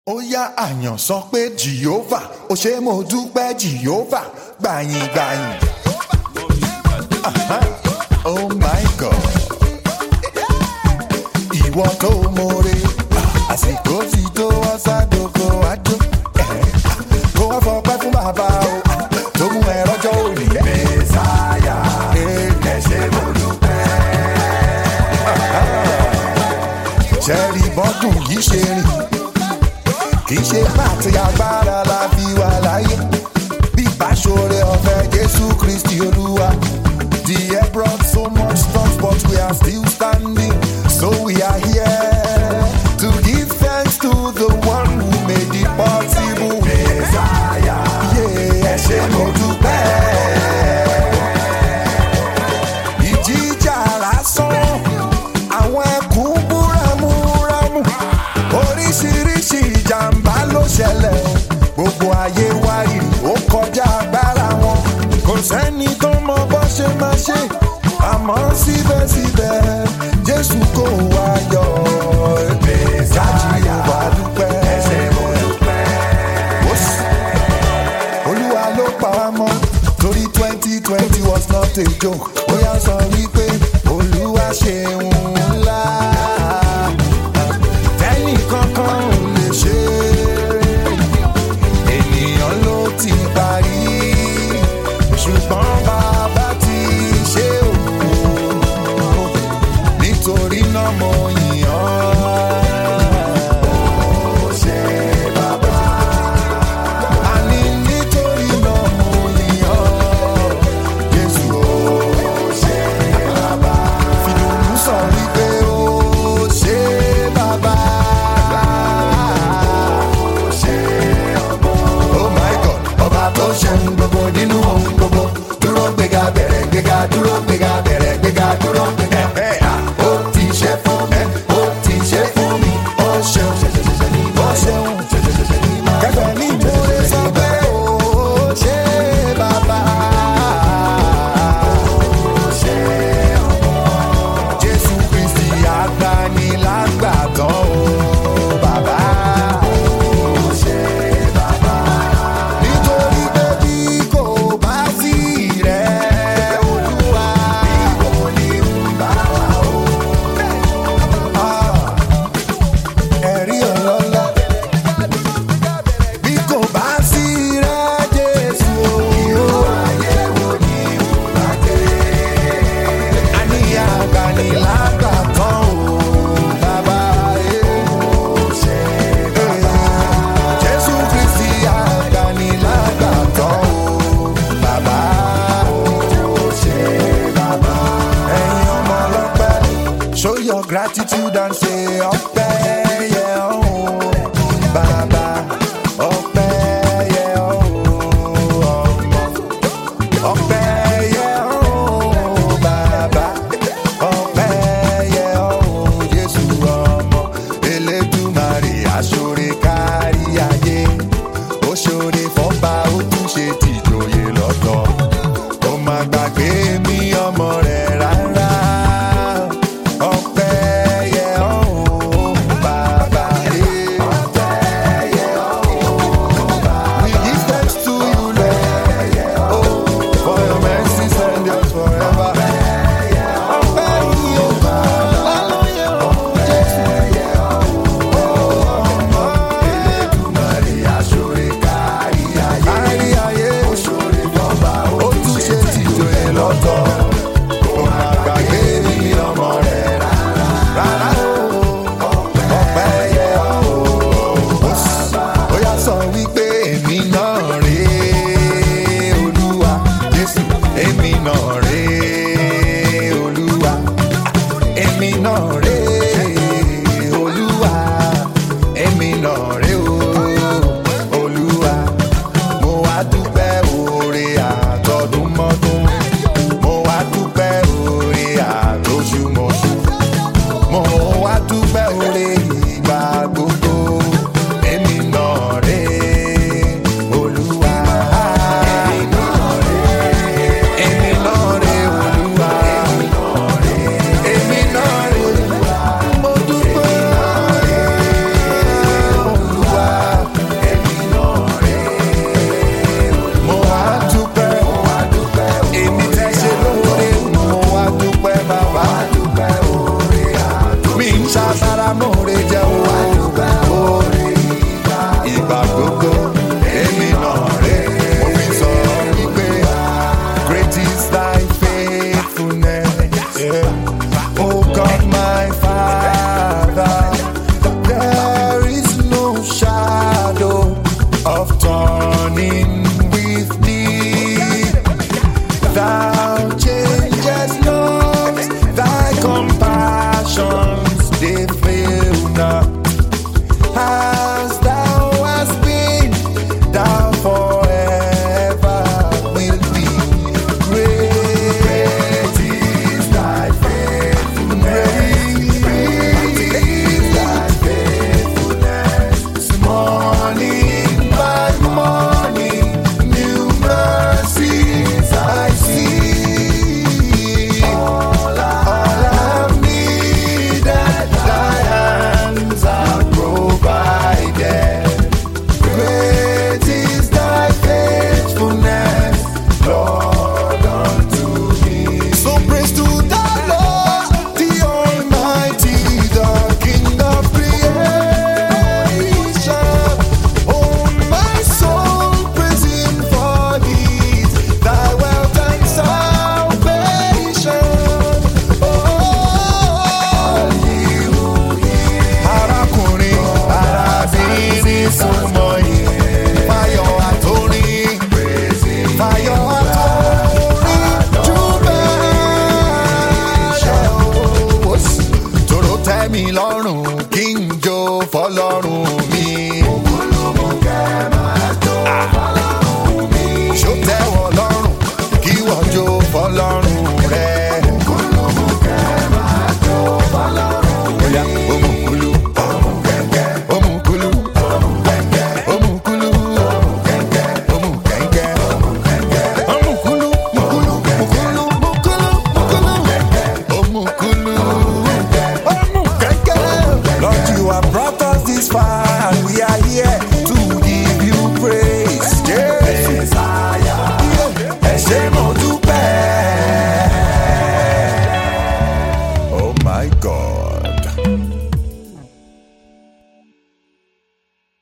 ó yá àyàn sọ pé jìhófà ó ṣe mo dúpẹ́ jìhófà gbàyìn gbàyìn. Aha. oh my god ìwọ tó mọ̀re àsìkò ti tó wá sádòkò àjò kó wá fọpẹ́ fún bàbá o tó mú ẹ rọ́jọ́ òní. mẹ́sàáyà ẹ ṣé mo dúpẹ́. ṣẹ́ẹ̀rì bọ́dún yìí ṣe rìn kì í ṣe pàtì agbára la fi wà láyé bí ìbáṣọrẹ ọ̀fẹ́ jésù kristi olúwa the air brought so much storms but we are still standing so we are here to give thanks to the one who made it possible. mẹ́sàáyà ẹ ṣé mo dúpẹ́. ìjìjà lásán àwọn ẹkùn búramúramù oríṣiríṣi ìjàmbá ló ṣẹlẹ̀ o gbogbo ayé wá rí ó kọjá agbára wọn kò sẹ́ni tó mọ bó ṣe máa ṣe àmọ́ síbẹ̀síbẹ̀ jésù kò wá yọ gájì wà dúpẹ́ Ó sì- olúwa ló pa wá mọ́ torí twenty twenty was not a joke ó yà sọ wípé olúwa ṣeun ńlá.